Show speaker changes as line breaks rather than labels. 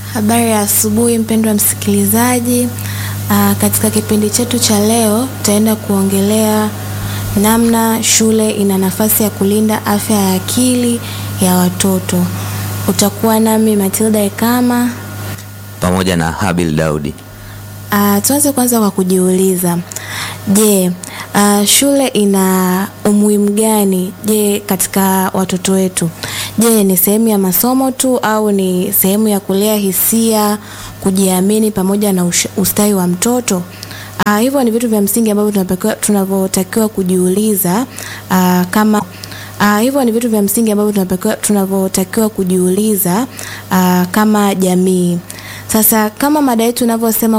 Habari ya asubuhi mpendwa msikilizaji. Aa, katika kipindi chetu cha leo tutaenda kuongelea namna shule ina nafasi ya kulinda afya ya akili ya watoto. Utakuwa nami Matilda Ekama.
pamoja na Habil Daudi.
Uh, tuanze kwanza kwa kujiuliza, je, uh, shule ina umuhimu gani je katika watoto wetu? Je, ni sehemu ya masomo tu au ni sehemu ya kulea hisia, kujiamini pamoja na ush- ustawi wa mtoto? Uh, hivyo ni vitu vya msingi ambavyo tunatakiwa- tunavyotakiwa kujiuliza uh, kama Uh, hivyo ni vitu vya msingi ambavyo tunatakiwa- tunavyotakiwa kujiuliza uh, kama jamii. Sasa kama mada yetu inavyosema